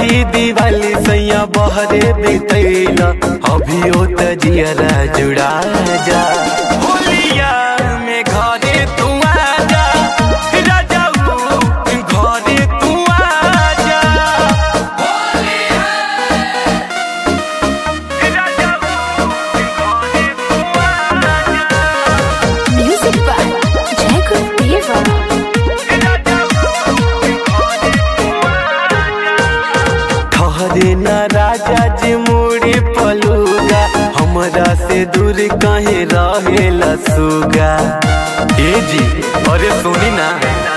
छठी दिवाली सैया बहरे बितैला अभियो त जियरा जुड़ा जा होलिया में घरे तू आजा राजाऊ घरे तू आजा Music by Jacob Diva. ठहरे न राजा जी मुड़ी पलूगा हमरा से दूर कहे रहेला सुगा ए जी अरे सुनी ना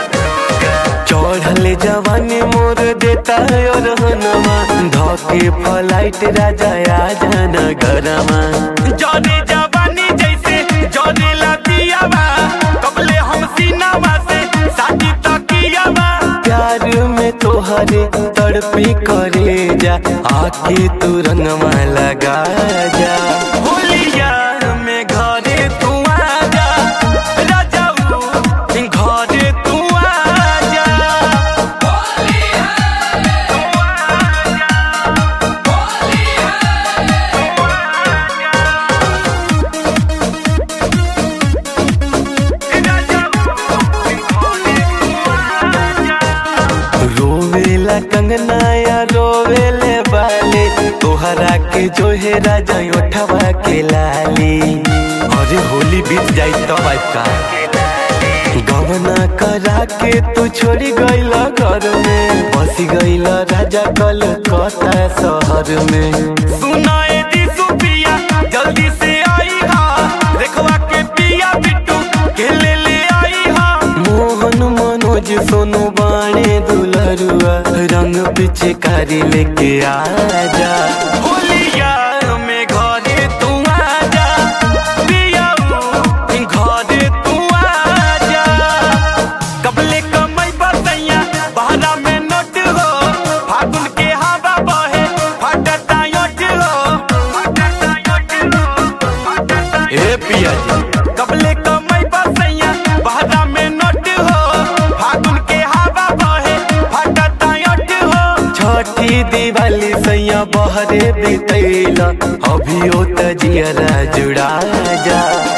चढ़ले जवानी मोर देता है और हनमा धके फ्लाइट राजा आ जाना घरमा जरे जवानी जैसे जरे लतियावा कबले हम सीनावा से साथी तकियावा प्यार में तोहरे तड़पी करे जा आके तू रंगवा लगा जा होलिया में घरे तू आजा राजाऊ घरे तू आजा रोवेला कंगना या रोवेले बाले तोहरा के जो है राजा उठवा के लाली अरे होली बीत जाई तब आज का गवना करा के तू छोड़ी गईल घर में बसी गईल राजा कलकत्ता शहर में सुनाए दी सुपिया जल्दी से आई हा देखवा के पिया बिट्टू के ले ले आई हा मोहन मनोज सोनू बाणे दुलरुआ रंग पीछे कारी लेके आजा होलिया में घरे तू आजा पियाऊ घरे तू आजा कबले कमई बतैया बहरा में नोट हो फागुन के हवा बहे फटता योट हो फटता योट हो फटता ए पिया जी कबले कमई बतैया बहरा में नोट हो फागुन के हवा बहे फटता योट हो छठी दिवाली सैया बहरे बितैला अभियो त जियरा जुड़ा जा